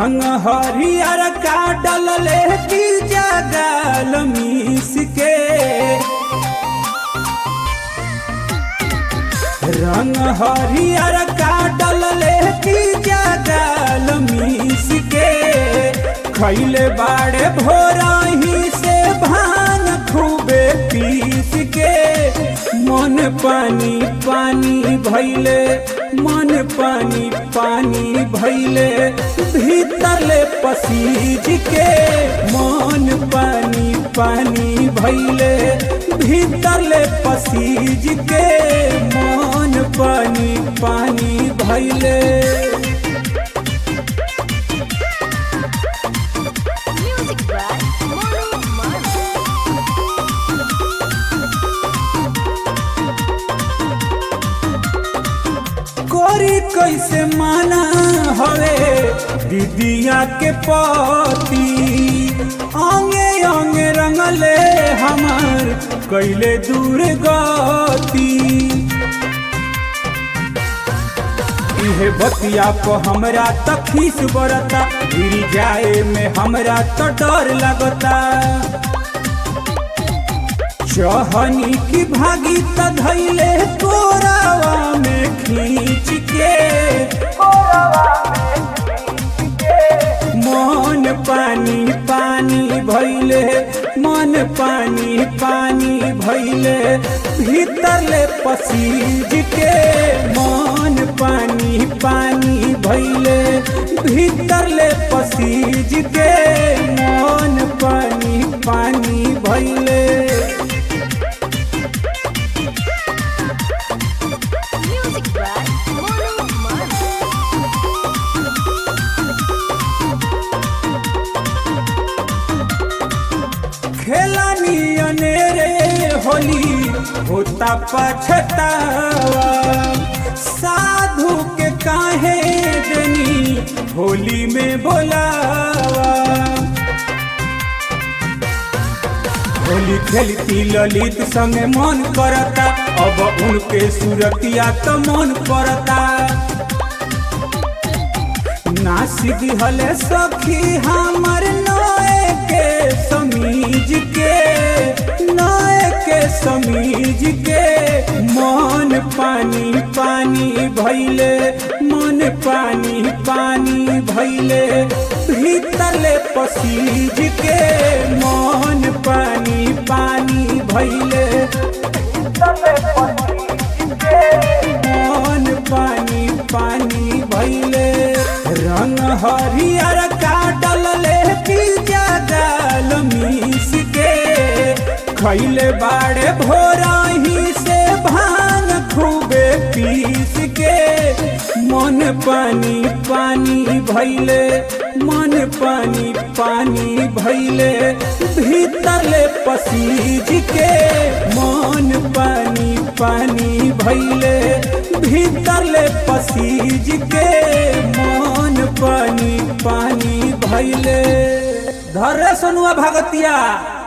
रंग हरियर का डलले की जगल मीस के रंग हरियर का डलले की जगल मीस के खैले बाड़े भोरही से भान खूबे पीस के मन पानी पानी भैले मन पानी पानी भैले भीतरले पसीज के मन पानी पानी भैले भीतरले पसीज के मन पानी पानी भैले Music by Monu Manu. कोरी कैसे माना हवे दीदिया के पति अंगे अंगे रंगले हमार कैले दूर गति इहे बतिया को हमरा त खीस बरता गिर जाए में हमरा तो डर लगता चहनी की भागी त धैले कोरावा में खींच के मन पानी पानी भैले मन पानी पानी भैले भीतरले पसीज के मन पानी पानी भैले भीतरले पसीज के मन पानी पानी भैले Music by Monu Manu. खेलानी अनेरे होली होता पछतावा साधु के काहे देनी होली में बोलावा होली खेलती ललित संगे मन करता अब उनके सुरतिया तो मन पड़ता नासिक हले सखी हमर नए के समीज के नए के समीज के मन पानी पानी भैले मन पानी पानी भैले भीतरले पसीज के मन पानी पानी भैले मन पानी पानी भैले रंग हरियर का डलले पिज्जा डाल मीस के खैले बाड़े भोरही से भांग खूबे पीस के मन पानी पानी भैले मन पानी पानी भैले भीतरले पसीज के मन पानी पानी भैले भीतरले पसीज के मन पानी पानी भैले धरे सनुआ भगतिया